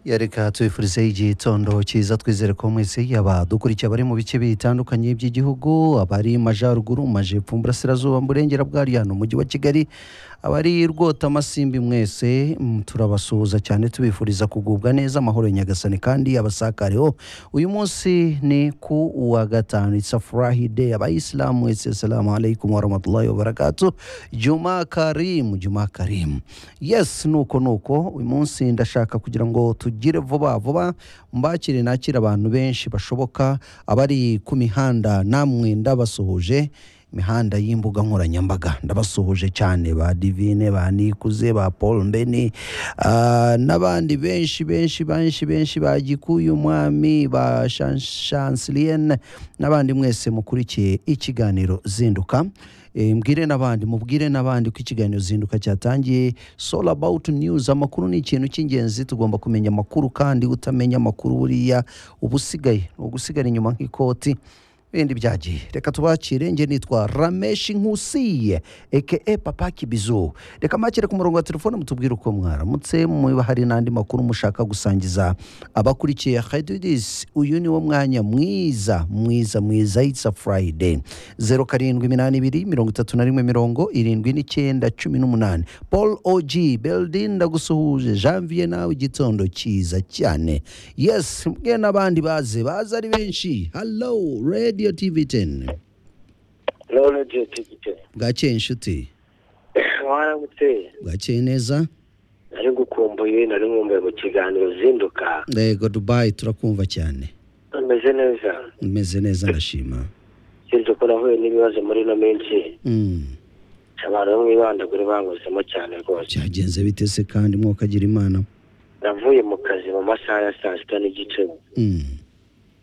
Ya, reka tubifurizeho igihe itondo cyiza twizere ko mwese yaba dukurikiye abari mu bice bitandukanye by'igihugu abari mu majyaruguru mu majyepfo mu burasirazuba mu burengera bwaryo hano mu mujyi wa kigali abari rwota amasimbi mwese mm, turabasuhuza cyane tubifuriza kugubwa neza amahoro ya nyagasani kandi abasakareho uyu munsi ni ku wa gatanu itsa furahide abayisilamu wese salamu alaikum warahmatullahi wabarakatu juma karimu juma karimu yes nuko nuko uyu munsi ndashaka kugira ngo tugire vuba vuba mbakire nakire abantu benshi bashoboka abari ku mihanda namwe ndabasuhuje imihanda y'imbuga nkoranyambaga ndabasuhuje cyane ba divine ba nikuze ba paul mbeni ah, n'abandi benshi benshi benshi benshi ba gikuyu umwami ba Shan- shansilienne n'abandi mwese mukurikiye ikiganiro zinduka Eh, mbwire n'abandi mubwire n'abandi ko ikiganiro zinduka cyatangiye soul about news amakuru ni ikintu cy'ingenzi tugomba kumenya amakuru kandi utamenya amakuru buriya uba usigaye ni ugusigara inyuma nk'ikoti bindi byagiye reka tubakire nge nitwa rameshi nkusiye eke papa kibizu reka makire ku murongo wa telefone mutubwire uko mwaramutse muba hari n'andi makuru mushaka gusangiza abakurikiye hedidis uyu ni wo mwanya mwiza mwiza mwiza itsa furayide zeru karindwi iminani ibiri mirongo itatu na rimwe mirongo irindwi n'icyenda cumi n'umunani paul og beldin ndagusuhuje janvier nawe igitondo cyiza cyane yes mwe n'abandi baze baze ari benshi hallo radio tv 10 rero radiyo tigite bwakeye inshuti waramuteye bwakeye neza nari gukumbuye nari nkumbuye mu kiganiro zinduka yego dubayi turakumva cyane ameze neza umeze neza ndashima sinzi uko nahuye n'ibibazo muri ino minsi Mm, abantu bo mu ibandagure banguzemo cyane rwose byagenze bitese kandi mwoka agira imana navuye mu kazi mu masaha ya saa sita n'igice Mm,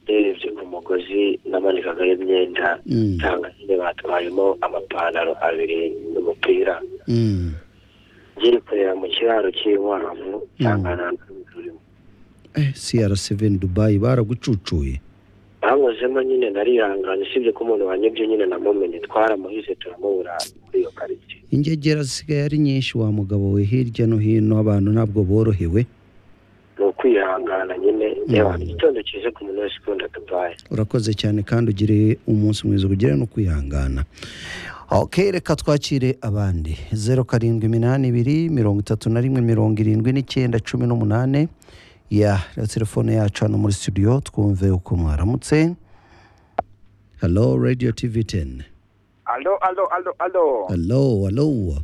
ndebye ku mugozi namanikagaho imyenda mm, nsanga nyine batwayemo amapantaro abiri n'umupira mm. ngiye kureba mu kiraro cy'inkwavu nsanga nta ntunzi urimo Eh, cr7 dubayi baragucucuye bamuzemo nyine narihangana usibye ko umuntu wanyibye nyine namumenye twaramuhize turamubura muri iyo karitsiye ingegera zisigaye ari nyinshi wa mugabo we hirya no hino abantu ntabwo borohewe ni ukwihangana nyine reba igitondo cyiza ku muntu wese ukunda dubayi urakoze cyane kandi ugire umunsi mwiza ugire no kwihangana ok reka twakire abandi zeru karindwi iminani ibiri mirongo itatu na rimwe mirongo irindwi n'icyenda cumi n'umunani ya reba telefone yacu hano muri studio twumve uko mwaramutse halo radio tivi teni alo alo alo alo halo halo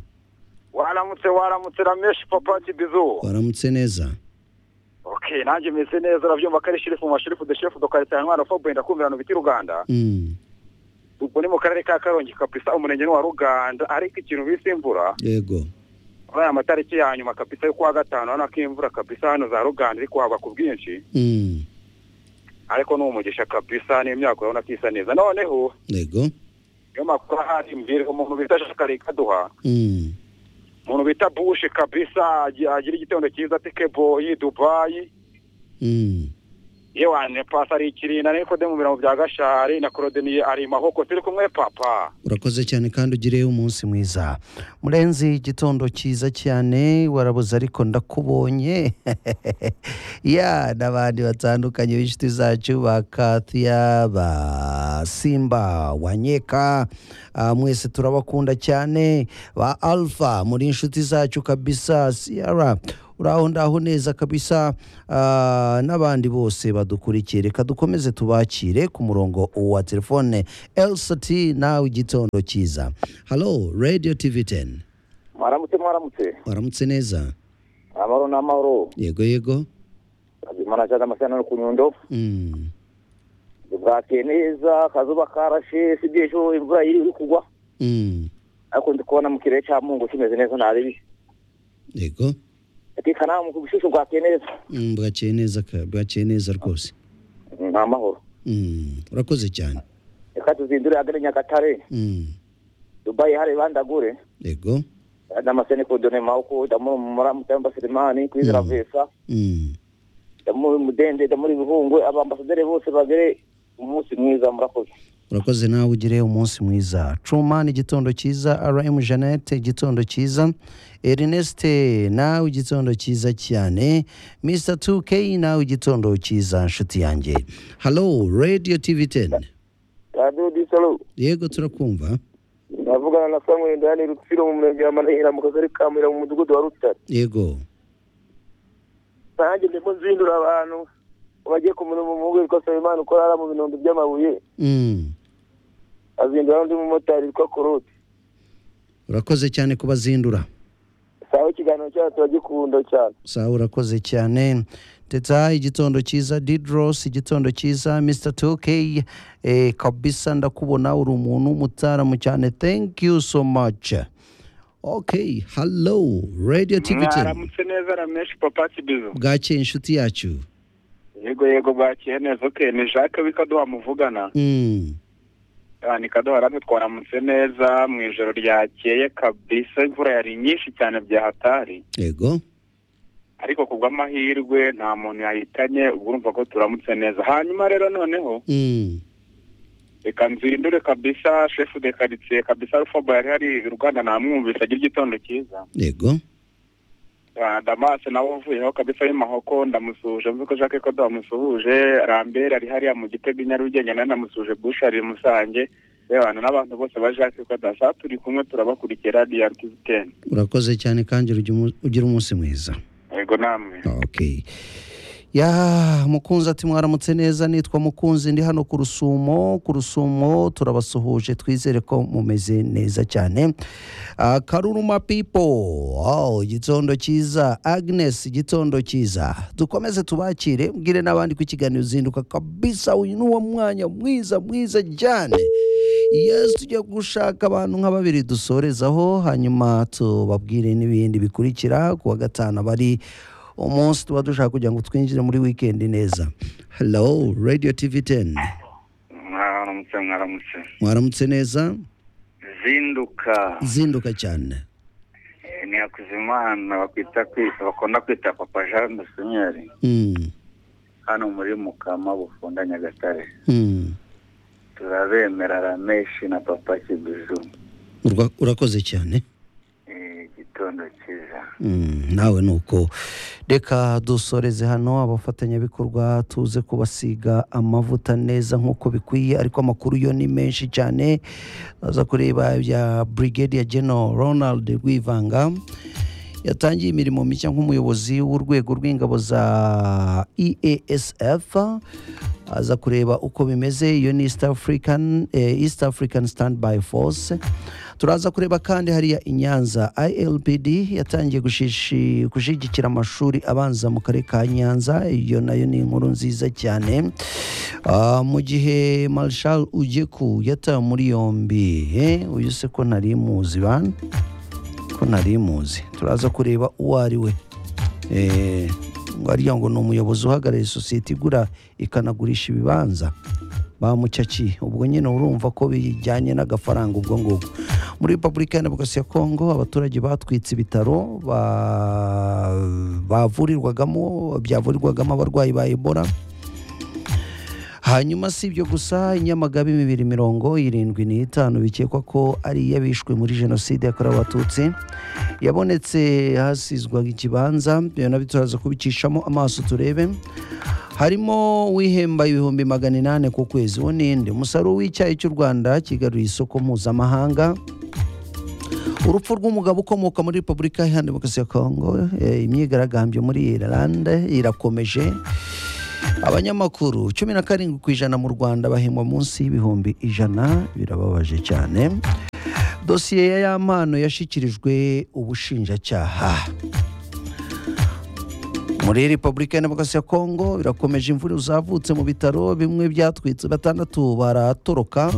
waramutse waramutse rameshi papa kibizu waramutse neza okay nanjye meze neza urabyumva ko ari shirifu mu mashirifu de shefu dokarita ntwara fobe ndakumvira no biti ruganda Mm, ubwo ni mu karere ka karongi kapisa umurenge ni wa ruganda ariko ikintu bise imvura yego aya matariki ya nyuma kapisa yo kuwa gatanu urabona ko imvura kapisa hano za ruganda iri kuhava ku bwinshi Mm, ariko ni umugisha kapisa n'imyaka urabona ko isa neza noneho yego niyo makuru ahari imbere umuntu bita shakari kaduha Mm, umuntu bita bushe kabisa agira igitondo cyiza tikeboyi dubayi mm, ye wane pasi ari ikirinda ariko de mu birango bya gashari na korodeniye ari mahoko turi kumwe papa urakoze cyane kandi ugire umunsi mwiza murenzi igitondo cyiza cyane warabuze ariko ndakubonye ya n'abandi batandukanye b'inshuti zacu ba kathiya ba simba wanyeka mwese turabakunda cyane ba alpha muri inshuti zacu kabisa siyara uraho ndaho neza kabisa ah, n'abandi bose badukurikiye reka dukomeze tubakire ku murongo wa telefone lct nawe igitondo cyiza halo radio tv 10 mwaramutse mwaramutse waramutse neza amahoro n'amahoro yego yego imana cyane amashyano no ku nyundo Mm, bwakeye neza akazuba karashe si ejo imvura iri kugwa mm, ariko ndi kubona mu kirere cya mungu kimeze neza nta bibi yego reka nawe mu bishusho bwakeye neza Mm, bwakeye neza ka- bwakeye neza rwose ni amahoro Mm, urakoze cyane reka tuzindure hagana i nyagatare Mm, dubayi hari bandagure yego n'amasene ku done mawuko damuri mu muramu cyangwa selemani kuri Mm. ziravesa Mm, ndamuri mudende ndamuri bihungwe abambasaderi bose bagere umunsi mwiza murakoze urakoze nawe ugire umunsi mwiza cuma igitondo cyiza rm jeannette igitondo cyiza ernest nawe igitondo cyiza cyane mr 2k nawe igitondo cyiza nshuti yanjye halo radio tv 10 radiyo disalo yego turakumva navugana na samuel ndani rutsiro mu murenge wa manahira mu kagari ka muhira mu mudugudu wa rutare yego nanjye ndimo nzindura abantu ngo bajye ku murongo umuhungu witwa nsabimana ukora hariya mu binombe by'amabuye Mm. azindura n'undi mumotari witwa korote urakoze cyane kubazindura sawa ikiganiro cyacu turagikunda cyane sawa urakoze cyane teta igitondo cyiza didros igitondo cyiza mr 2k eh, kabisa ndakubona uri umuntu w'umutaramu cyane thank you so much okay hello radio tv mwaramutse neza rameshi papa kibizo bwakeye inshuti yacu yego yego bwakeye neza oke ni jacques w'ikaduha muvugana mm. Ah, ni kaduha radiyo twaramutse neza mu ijoro ryakeye kabisa imvura yari nyinshi cyane byahatari yego ariko kubw'amahirwe nta muntu yahitanye ubwo urumva ko turamutse neza hanyuma rero noneho mm. reka nzindure kabisa shefu de karitsiye kabisa rufobo yari hari i rwanda namwumvise agira igitondo cyiza yego Ah, damase nawe uvuyeho kabisa y'amahoko ndamusuhuje mvuze ko jacques kodo wamusuhuje rambere ari hariya mu gitego i nyarugenge nawe namusuhuje bushari musange rebana n'abantu bose ba jacques kodo saa turi kumwe turabakurikira radiyo tiziteni urakoze cyane kandi ugira umu- ugira umunsi mwiza yego namwe okay ya mukunzi ati mwaramutse neza nitwa mukunzi ndi hano ku rusumo ku rusumo turabasuhuje twizere ko mumeze neza cyane Ah, karuruma pipo oh, igitondo cyiza agnes igitondo cyiza dukomeze tubakire mbwire n'abandi ko ikiganiro uzinduka kabisa uyu ni uwo mwanya mwiza mwiza cyane yesu tujya gushaka abantu nka babiri dusorezaho hanyuma tubabwire n'ibindi bikurikira ku wa gatanu abari umunsi tuba dushaka kugira ngo twinjire muri wikendi neza hello radio tv 10 mwaramutse mwaramutse mwaramutse neza zinduka zinduka cyane ni hakuzimana bakwita kwita bakunda kwita papa jean dusenyeri Mm, hano muri mukama bufunda nyagatare mm. turabemera rameshi na papa kibizu Urwa- urakoze cyane igitondo cyiza Mm, nawe ni uko reka dusoreze hano abafatanyabikorwa tuze kubasiga amavuta neza nk'uko bikwiye ariko amakuru yo ni menshi cyane baza kureba ibya brigade ya general ronald rwivanga yatangiye imirimo mishya nk'umuyobozi w'urwego rw'ingabo za easf aza kureba uko bimeze iyo ni east african, eh, east african standby force turaza kureba kandi hariya i nyanza ilpd yatangiye gushishi- gushyigikira amashuri abanza mu karere ka nyanza iyo nayo ni inkuru nziza cyane Ah, mu gihe marshal ugeku yatawe muri yombi eh, uyu se ko ntari muzi bana ko ntari muzi turaza kureba uwo ari we Eh, ngo ariya ngo ni umuyobozi uhagarariye sosiyete igura ikanagurisha ibibanza bamucaki ubwo nyine urumva ko bijyanye n'agafaranga ubwo ngubwo muri repubulika ya demokarasi ya kongo abaturage batwitse ibitaro ba- bavurirwagamo byavurirwagamo abarwayi ba ebola hanyuma si ibyo gusa inyamagabe bibiri mirongo irindwi n'itanu bikekwa ko ari iy'abishwe muri jenoside yakorewe abatutsi yabonetse hasizwaga ikibanza ibyo nabyo turaza kubicishamo amaso turebe harimo uwihemba ibihumbi magana inani ku kwezi wo ninde umusaruro w'icyayi cy'u rwanda kigaruye isoko mpuzamahanga urupfu rw'umugabo ukomoka muri repubulika iharanira demokarasi ya kongo eh, imyigaragambyo muri irlande irakomeje abanyamakuru cumi na karindwi ku ijana mu rwanda bahembwa munsi y'ibihumbi ijana birababaje cyane dosiye ya yampano yashyikirijwe ubushinjacyaha muri repubulika ya demokarasi ya kongo birakomeje imvura zavutse mu bitaro bimwe byatwitse batandatu baratoroka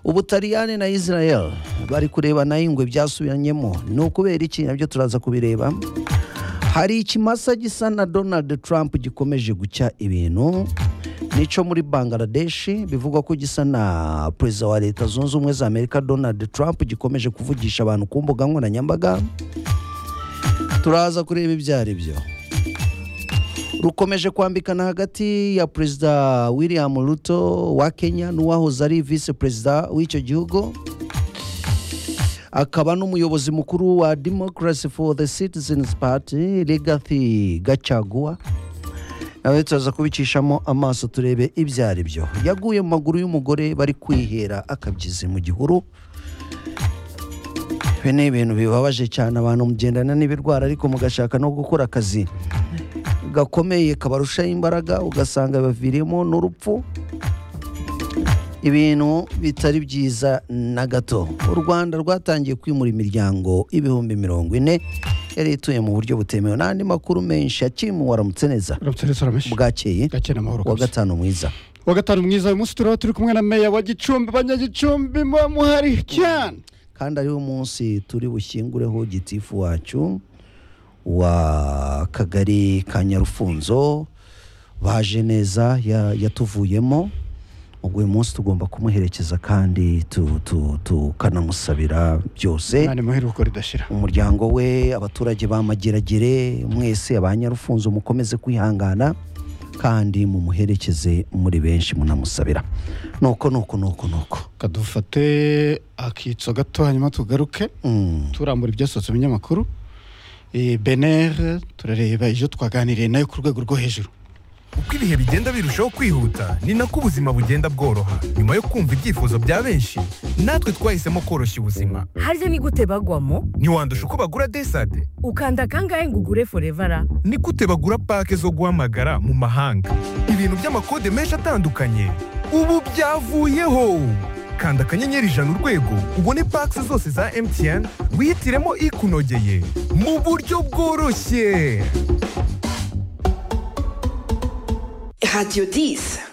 ubutaliyani na israel bari kureba nayo ingwe byasubiranyemo ni ukubera iki nabyo turaza kubireba hari ikimasa gisa na donald trump gikomeje gucya ibintu nicyo muri bangladeshi bivugwa ko gisa na perezida wa leta zunze ubumwe za amerika donald trump gikomeje kuvugisha abantu ku mbuga nkoranyambaga turaza kureba ibyo ari byo rukomeje kwambikana hagati ya perezida william ruto wa kenya n'uwahoze ari visi perezida w'icyo gihugu akaba n'umuyobozi mukuru wa democracy for the citizens party legacy gacaguwa nawe turaza kubicishamo amaso turebe ibyo ari byo yaguye mu maguru y'umugore bari kwihera akabyizi mu gihuru ibi ni ibintu bibabaje cyane abantu mugendana n'ibirwara ariko mugashaka no gukora akazi gakomeye kabarushaho imbaraga ugasanga baviriyemo n'urupfu ibintu bitari byiza na gato u rwanda rwatangiye kwimura imiryango ibihumbi mirongo ine yari ituye mu buryo butemewe n'andi makuru menshi yakimu waramutse neza uramutse neza uramenshi bwakeye gake n'amahoro wa kabisa gatanu mwiza wa gatanu mwiza uyu munsi turaba turi kumwe na meya wa gicumbi abanyagicumbi muba muhari cyane kandi ariwo munsi turi bushyingureho gitifu wacu wa kagari ka nyarufunzo baje neza ya- yatuvuyemo ubwo uyu munsi tugomba kumuherekeza kandi tu- tu- tukanamusabira byose nta muheruko ridashira umuryango we abaturage bamageragere mwese abanyarufunzo mukomeze kwihangana kandi mumuherekeze muri benshi munamusabira nuko nuko nuko nuko kadufate akitso gato hanyuma tugaruke Mm. turambura ibyasohotse mu binyamakuru Eh, benere turareba ibyo twaganiriye nayo ku rwego rwo hejuru uko ibihe bigenda birushaho kwihuta ni nako ubuzima bugenda bworoha nyuma yo kumva ibyifuzo bya benshi natwe twahisemo koroshya ubuzima harya ni gute bagwamo ntiwandusha uko bagura desade ukanda kangahe ngo ugure forevara ni gute bagura pake zo guhamagara mu mahanga ibintu by'amakode menshi atandukanye ubu byavuyeho kanda akanyenyeri ijana urwego ubone pake zose za mtn wihitiremo ikunogeye mu buryo bworoshye Radio 10.